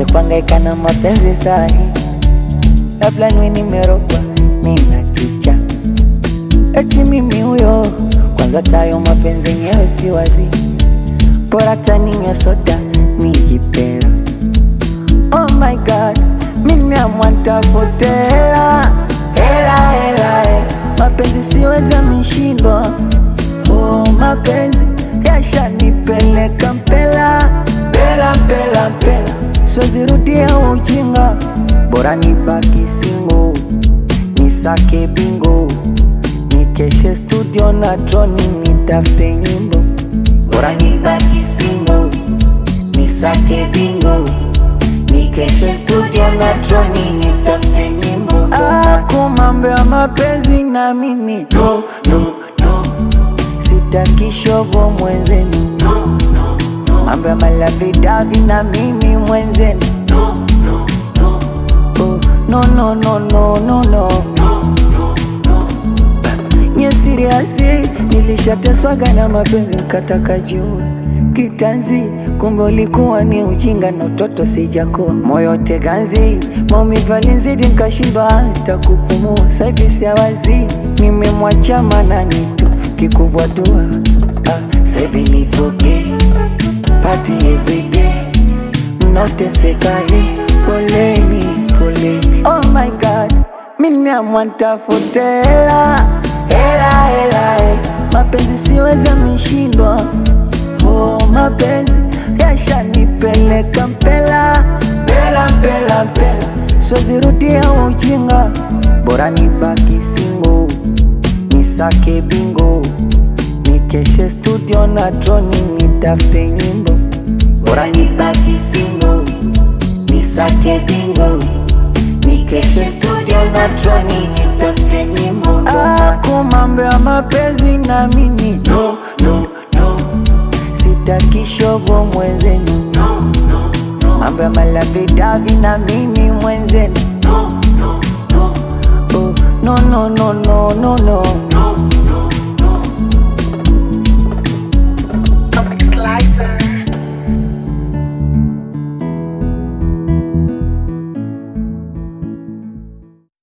nianze kuhangaika na mapenzi sahi, labda niwe nimerogwa, nina kicha eti mimi huyo. Kwanza tayo mapenzi yenyewe si wazi, bora taninywa soda nijipera. Oh my god, mimi nimeamua nitafute hela hela hela, hela. mapenzi siweza mishindwa. Oh, mapenzi yashanipeleka mpela mpela mpela mpela, siwezi rudia ujinga, bora nibaki single, nisake bingo, nikeshe studio na droni, nitafute nyimbo, bora nibaki single, nisake bingo, nikeshe studio na droni, nitafute nyimbo. Ako mambo ya mapenzi na mimi no, no, no. Sitaki shogo mwenzenu no, no, no. Mambo ya malavidavi na mimi mwenzenu no, no, no. Oh, no, no, no, no, no, no. Nye siriasi nilishateswaga na mapenzi nkataka jua kitanzi, kumbe ulikuwa ni ujinga na utoto sijakuwa moyo teganzi, maumivu alinizidi nkashindwa hata kupumua. Saivi siawazi nimemwacha manani tu kikubwa dua ah, saivi nipoke pati everyday mnaoteseka hii, poleni poleni. Oh my god, mi nimeamua nitafute hela hela hela, hela. mapenzi siweza mishindwa. Oh, mapenzi yashanipeleka mpela mpela mpela mpela, siwezi rudia ujinga, bora nibaki single, nisake bingo, nikeshe studio na droni, nitafute nyimbo, bora nibaki single, nisake bingo, nikeshe studio na droni, nitafute nyimbo. Ako mambo ya mapenzi na mimi no, no, no. Sitaki shogo mwenzenu no, no, no. Mambo ya malavidavi na mimi mwenzenu no, no, no. Oh, no, no, no, no, no, no.